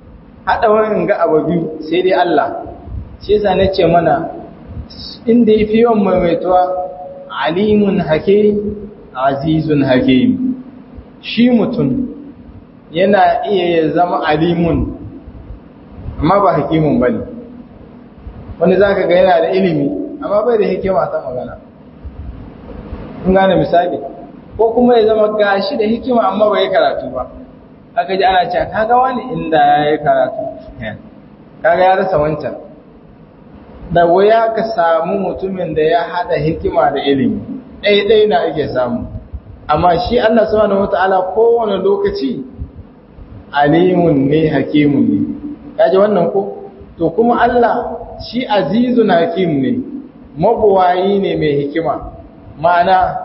haɗa wani ga abu biyu sai dai Allah shi yasa na ce mana inda ya fi yawan maimaituwa alimun hakim azizun hakim shi mutum yana iya ya zama alimun amma ba hakimun ba ne wani za ka ga yana da ilimi amma bai da hikima ta magana kun gane misali ko kuma ya zama gashi da hikima amma bai karatu ba aka ji ana cewa kaga wani inda ya yi karatu kaga ya rasa wancan da wuya ka samu mutumin da ya hada hikima da ilimi ɗaya na ake samu amma shi Allah subhanahu wata'ala kowane lokaci alimun ne hakimun ne kaji wannan ko to kuma Allah shi azizun hakim ne mabuwayi ne mai hikima ma'ana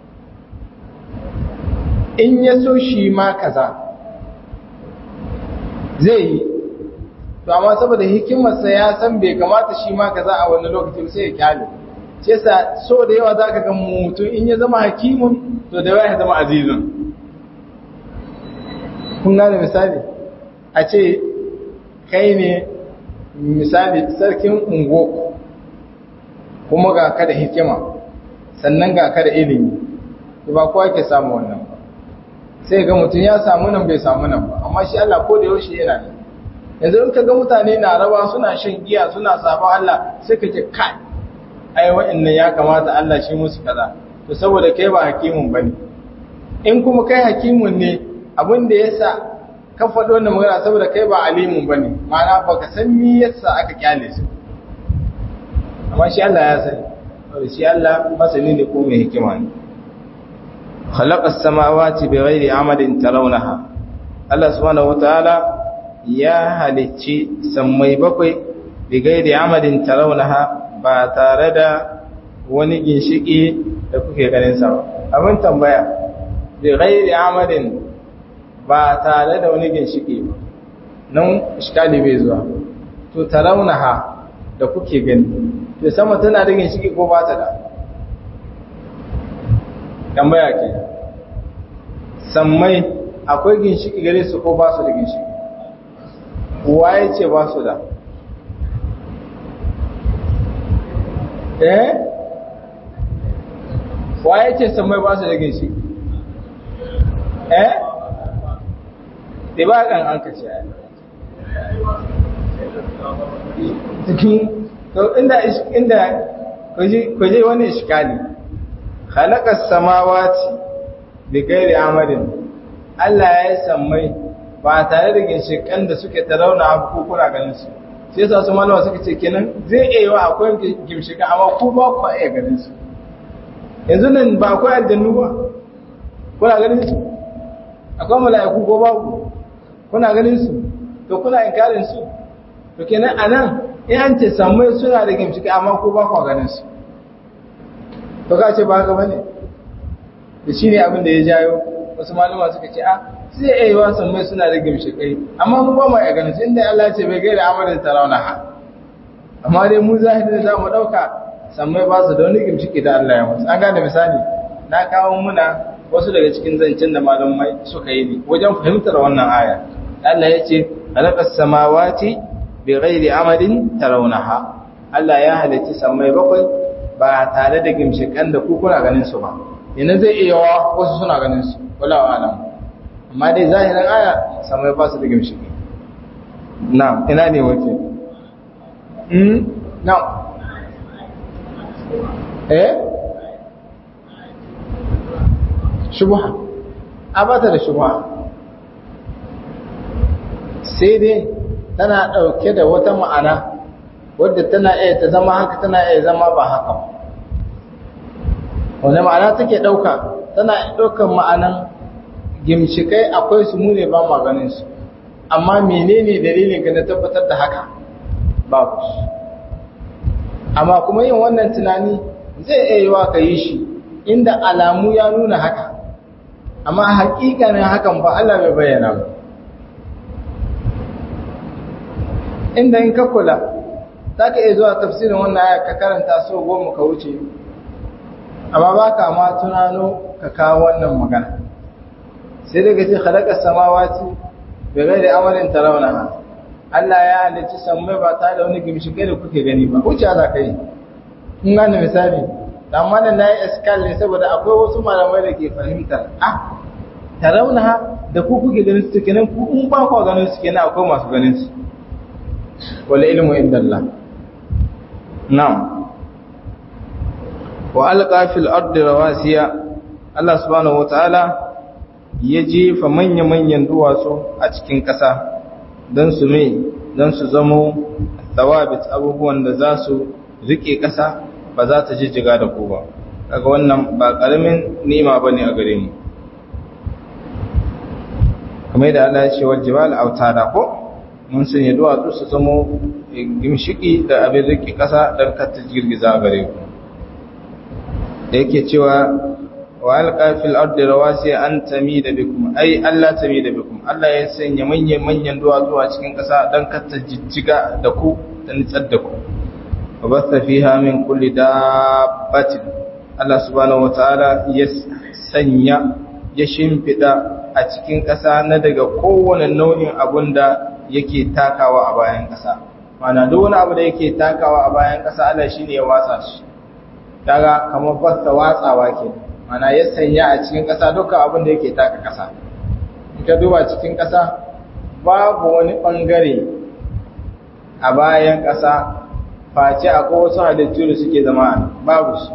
in ya so shi ma kaza zai yi to amma saboda hikimarsa ya san bai kamata shi ma kaza a wani lokacin sai ya kyale ce sa so da yawa zaka ga mutum in ya zama hakimun to da yawa ya zama azizun kun gane misali a ce kai ne misali sarkin ungo kuma ga ka da hikima sannan ga ka da ilimi to ba kowa ke samu wannan ba sai ga mutum ya samu nan bai samu nan ba amma shi Allah ko da yaushe yana ne yanzu in ka ga mutane na rawa suna shan giya suna sabon Allah sai ka ce kai ai wa'annan ya kamata Allah shi musu kaza to saboda kai ba hakimun bane in kuma kai hakimun ne abin da yasa ka faɗo wannan magana saboda kai ba alimun bane ma'ana baka san me yasa aka kyale su amma shi Allah ya sani saboda shi Allah masani ne ko mai hikima ne خلق السماوات بغير عمد ترونها الله سبحانه وتعالى يا halicci sammai bakwai bighairi amadin tarawnaha ba tare da wani ginshiki da kuke ganin sa ba abin tambaya bighairi amadin ba tare da wani ginshiki ba nan iskali bai zuwa to tarawnaha da kuke gani to sama tana da ginshiki ko ba ta da tambaya ke sammai akwai ginshiki gare su ko ba su da ginshiki waye ce ba su da eh waye ce sammai ba su da ginshiki eh da ba kan an kace cikin to inda inda kuje wani iskali khalaqa samawati bighairi amadin Allah ya yi sammai ba tare da ginshikan da suke tarauna abu ko kuna ganin su sai yasa su malama suka ce kenan zai iya yiwa akwai ginshikan amma ku ba ku iya ganin su yanzu nan ba akwai aljannu ba kuna ganin su akwai mala'iku ko babu kuna ganin su to kuna inkarin su to kenan anan in an ce sammai suna da ginshikan amma ku ba ku ganin su to ka ce ba haka bane da shine abin da ya jayo wasu malama suka ce a sai ya yi wasan mai suna da gimshikai amma mu ba mu ya ganin inda Allah ya ce bai gaira amarin tarawna ha amma dai mu zahiri da zamu dauka sammai ba su da wani gimshiki da Allah ya musu an gane misali na kawo muna wasu daga cikin zancen da malamai suka yi ne wajen fahimtar wannan aya Allah ya ce halaqas samawati bighairi amadin tarawnaha Allah ya halicci sammai bakwai ba tare da gimshikan da ku kuna ganin su ba yana zai iya wa wasu suna ganin su wala wa alam amma dai zahirin aya samai ba su da gimshiki na ina ne wace mm na eh shubha abata da shubha sai dai tana dauke da wata ma'ana wadda tana iya ta zama haka tana iya zama ba haka ba wani ma'ana take ɗauka tana ɗaukan ma'anan gimshikai akwai su mune ba maganin su amma menene dalilin ka na tabbatar da haka babu amma kuma yin wannan tunani zai iya yiwa ka yi shi inda alamu ya nuna haka amma hakikanin hakan ba Allah bai bayyana ba inda in ka kula za ka iya zuwa tafsirin wannan aya ka karanta so goma ka wuce amma ba ka ma tunano ka kawo wannan magana sai daga ce halakar samawati bai gai da amalin tarawna Allah ya halicci sammai ba tare da wani gimshikai da kuke gani ba wuce za ka yi kun gane misali amma da na yi eskal ne saboda akwai wasu malamai da ke fahimtar ah tarauna da ku kuke ganin su kenan ku in ba ku ganin su kenan akwai masu ganin su wal ilmu inda Allah na'am wa alqa fil ardi rawasiya Allah subhanahu wataala ya jefa manya-manyan duwatsu a cikin ƙasa don su mai don su zamo tawabit abubuwan da za su rike ƙasa ba za ta jijjiga da ku ba daga wannan ba ƙaramin nima ba ne a gare mu kamar da Allah ya ce wal jibal autada ko mun sanya duwatsu su zamo gimshiki da abin rike ƙasa don kar ta girgiza a gare ku da yake cewa wa alqa fil ardi rawasi an tamida bikum ai Allah tamida bikum Allah ya sanya manyan manyan duwatsu a cikin ƙasa dan katta jijjiga da ku da nitsar da ku wa batha fiha min kulli dabbatin Allah subhanahu wataala ya sanya ya shimfida a cikin ƙasa na daga kowane nau'in abun da yake takawa a bayan ƙasa mana duk wani abu da yake takawa a bayan ƙasa Allah shine ya watsa shi daga kamar basta watsawa kenan mana ya sanya a cikin ƙasa dukkan abin da yake taka ƙasa in ka duba cikin ƙasa babu wani ɓangare a bayan ƙasa face akwai wasu halittu da suke zama babu shi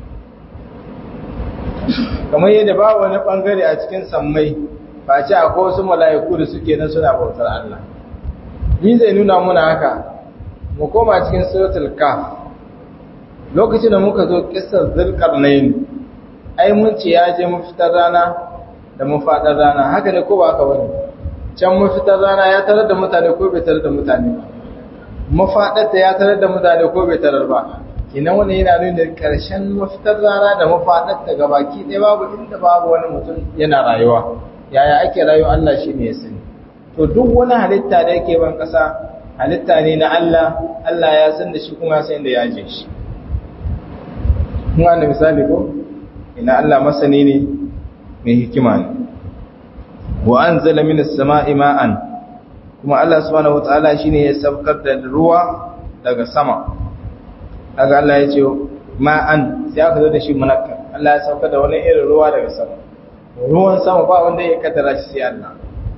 kamar yadda babu wani ɓangare a cikin sammai face akwai wasu mala'iku da suke nan suna bautar Allah ni zai nuna muna haka mu koma cikin suratul kaf lokacin da muka zo kissar zulkarnain ai mun ce ya je mafitar rana da mafaɗar rana haka ne ko ba haka wani can mafitar rana ya tarar da mutane ko bai tarar da mutane ba mafaɗarta ya tarar da mutane ko bai tarar ba kinan wani yana nuna da ƙarshen mafitar rana da mafaɗarta ga baki ɗaya babu inda babu wani mutum yana rayuwa yaya ake rayuwa Allah shi ne ya sani to duk wani halitta da yake ban ƙasa halitta ne na Allah Allah ya san da shi kuma ya san da ya je shi kun ga misali ko ina Allah masani ne mai hikima ne wa anzala minas sama'i ma'an kuma Allah subhanahu wataala shine ya saukar da ruwa daga sama kaga Allah ya ce ma'an sai aka zo da shi munakkar Allah ya saukar da wani irin ruwa daga sama ruwan sama ba wanda ya kaddara shi sai Allah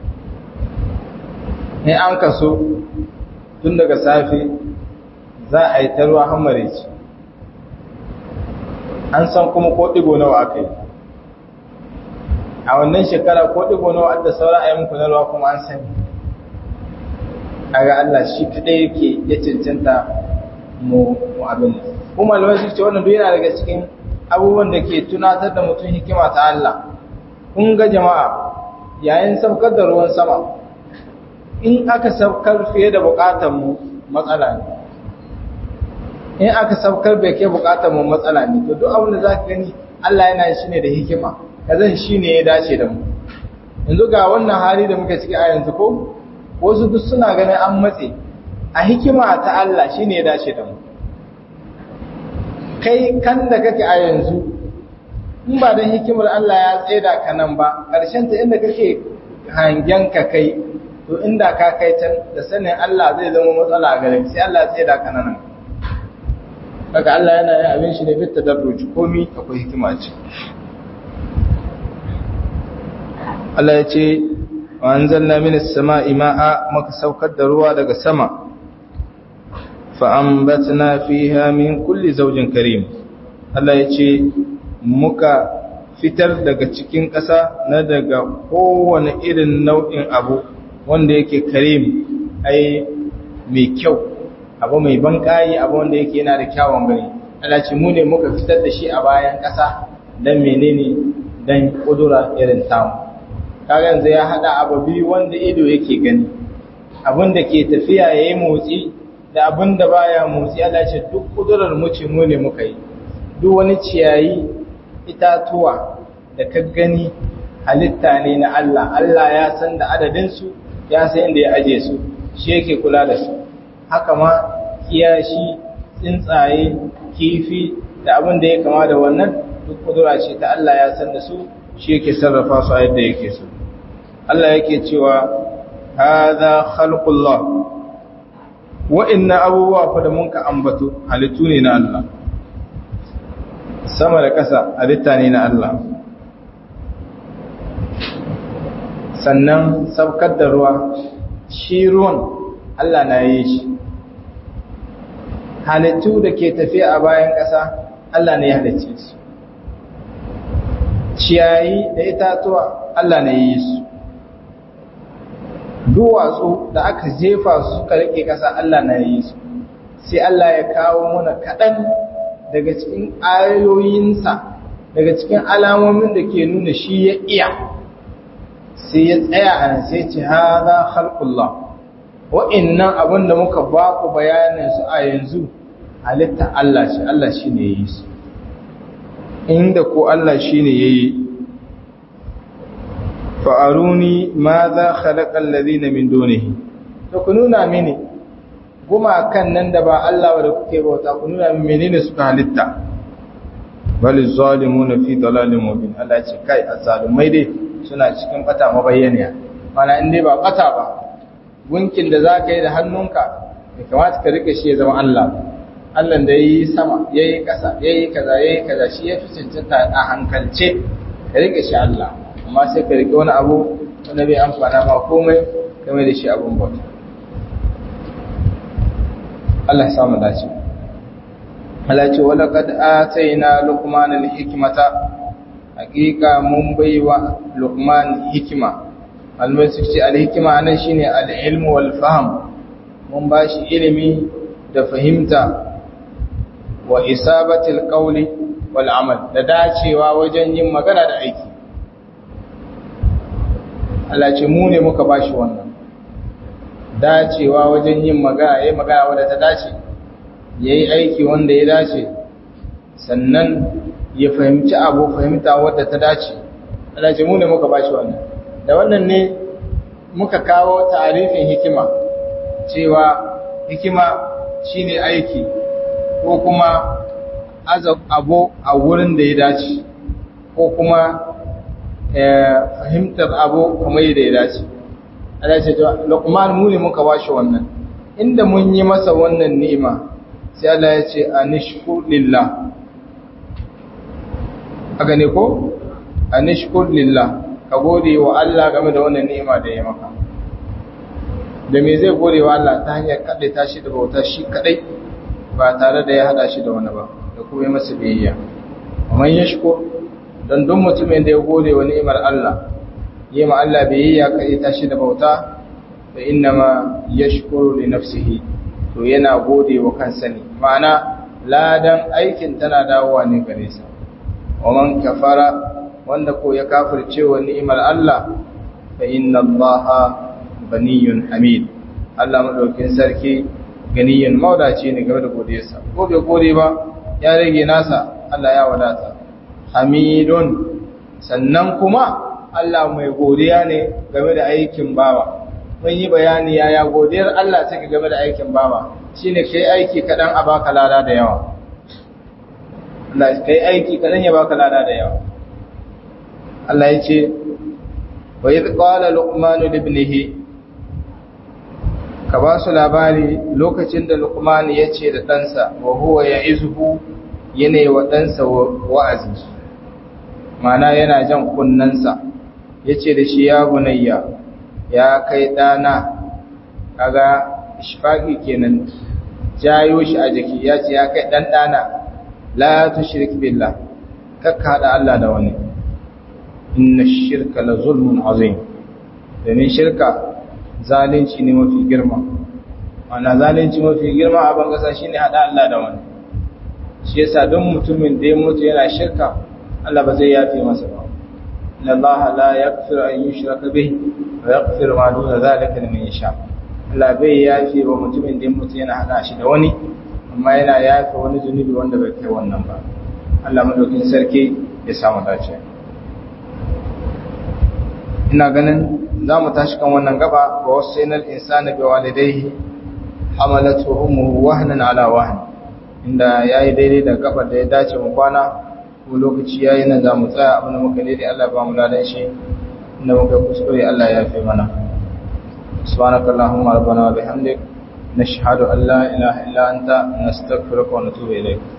ne an kaso tun daga safe za a yi ta ruwa hammare ci an san kuma ko ɗigo nawa aka yi a wannan shekara ko ɗigo nawa da sauran a yi muku na ruwa kuma an sani a ga Allah shi kaɗai yake ya cancanta mu abin nan kuma malamai su ce wannan duk yana daga cikin abubuwan da ke tunatar da mutum hikima ta Allah kun ga jama'a yayin saukar da ruwan sama in aka saukar fiye da bukatar mu matsala ne in aka saukar bai kai bukatar mu matsala ne to duk abin da zaka gani Allah yana shi ne da hikima kazan shi ne ya dace da mu yanzu ga wannan hali da muke ciki a yanzu ko wasu duk suna ganin an matse a hikima ta Allah shi ne ya dace da mu kai kan da kake a yanzu in ba don hikimar Allah ya tsaida ka nan ba ƙarshen ta inda kake hangen ka kai to inda ka kai can da sanin Allah zai zama matsala a gare sai Allah ya tsaida ka nan kaga Allah yana yin abin shi ne bitta darruji komi akwai hikima ce Allah ya ce wa anzalna minas sama'i ma'a muka saukar da ruwa daga sama fa anbatna fiha min kulli zawjin karim Allah ya ce muka fitar daga cikin ƙasa na daga kowane irin nau'in abu wanda yake karim ai mai kyau abu mai banƙayi abu wanda yake yana da kyawun gani Allah ce mu ne muka fitar da shi a bayan ƙasa don menene don ƙudura irin tamu kaga yanzu ya haɗa abu biyu wanda ido yake gani abin da ke tafiya ya yi motsi da abin da baya motsi Allah ce duk ƙudurar mu ce mu ne muka yi duk wani ciyayi itatuwa da ka gani halitta ne na Allah Allah ya san da adadinsu ya san inda ya aje su shi yake kula da su haka ma kiyashi tsuntsaye kifi da abin da ya kama da wannan duk kudura ce ta Allah ya san da su shi yake sarrafa su a yadda yake so Allah yake cewa hadha khalqullah wa'annan abubuwa fa da mun ka ambato halittu ne na Allah sama da ƙasa halitta ne na Allah sannan sabkar da ruwa shi ruwan Allah na yi shi halittu da ke tafiya a bayan ƙasa Allah ne ya halicce su ciyayi da itatuwa Allah ne yi su duwatsu da aka jefa su suka rike ƙasa Allah na yi su sai Allah ya kawo mana kaɗan daga cikin ayoyinsa daga cikin alamomin da ke nuna shi ya iya sai ya tsaya a nan sai ce haza khalqullah wa'annan abin da muka ba ku bayanin su a yanzu halitta Allah shi Allah shi ne yi su inda ko Allah shi ne ya yi fa'aruni ma za khalaƙar lalina min donihi to ku nuna mini gumakan nan da ba Allah da kuke bauta ku nuna mini menene suka halitta bali zalimu na fi dalalin mubin Allah ce kai a zalumai dai suna cikin bata mabayyaniya mana in dai ba bata ba gunkin da za ka yi da hannunka ya kamata ka rike shi ya zama Allah Allah da ya yi sama ya yi ƙasa ya yi kaza ya yi kaza shi ya fi cancanta a hankalce ka rike shi Allah amma sai ka rike wani abu wanda bai amfana ma komai game da shi abun bauta Allah ya samu dace Allah ce wala kad ataina luqman al-hikmata hakika mun baiwa luqman hikima almai su ce al-hikma anan shine al-ilmu wal fahm mun bashi ilimi da fahimta wa isabatil qawli wal amal da dacewa wajen yin magana da aiki Allah ce mu ne muka bashi wannan dacewa wajen yin magana yayin magana wanda ta dace yayi aiki wanda ya dace sannan ya fahimci abu fahimta wadda ta dace Allah ce mu ne muka bashi wannan da wannan ne muka kawo ta'arifin hikima cewa hikima shine aiki ko kuma abu a wurin da ya dace ko kuma fahimtar abu kamar yadda ya dace Allah ce Luqman mu ne muka bashi wannan inda mun yi masa wannan ni'ima sai Allah ya ce anishkur lillah aga ne ko anishkur lillah ka gode wa Allah game da wannan ni'ima da ya maka da me zai gode wa Allah ta hanyar kaɗai tashi da bauta shi kaɗai ba tare da ya haɗa shi da wani ba da kuma yi masa biyayya amma ya shiko don duk mutumin da ya gode wa ni'imar Allah yi ma Allah biyayya kaɗai tashi da bauta da inna ma ya shukuru li nafsihi to yana gode wa kansa ne ma'ana ladan aikin tana dawowa ne gare sa wa man kafara wanda ko ya kafirce wa ni'imar Allah fa inna Allah ganiyun hamid Allah madaukin sarki ganiyun maudaci ne game da godiyarsa ko bai gode ba ya rage nasa Allah ya wadata hamidun sannan kuma Allah mai godiya ne game da aikin bawa mun yi bayani yaya godiyar Allah take game da aikin bawa shine kai aiki kadan a baka lada da yawa Allah kai aiki kadan ya baka lada da yawa Allah ya ce wa idh qala luqman li ibnihi ka ba su labari lokacin da luqman ya ce da ɗansa wa huwa ya'izuhu yana wa ɗansa wa'azi mana yana jan kunnansa ya ce da shi ya bunayya ya kai ɗana kaga ishfaƙi kenan jayo shi a jiki ya ce ya kai ɗan ɗana la tu shirk billah kakka haɗa Allah da wani inna shirka la zulmun azim domin shirka zalunci ne mafi girma ana zalunci mafi girma a ban kasa shine haɗa Allah da wani shi yasa don mutumin da ya mutu yana shirka Allah ba zai yafe masa ba inna Allah la yaghfiru an yushraka bihi wa yaghfiru ma duna zalika liman yasha Allah bai yafe wa mutumin da ya mutu yana hada shi da wani amma yana yafe wani zunubi wanda bai kai wannan ba Allah madaukin sarki ya samu dace ina ganin za mu tashi kan wannan gaba wa wasainal insana bi walidayhi hamalatu ummuhu wahnan ala wahn inda yayi daidai da gabar da ya dace mu kwana ko lokaci yayi nan za mu tsaya abin da muka daidai Allah ba mu ladan shi inda muka kuskure Allah ya fi mana subhanakallahumma rabbana wa bihamdik نشهد أن لا إله إلا أنت نستغفرك ونتوب إليك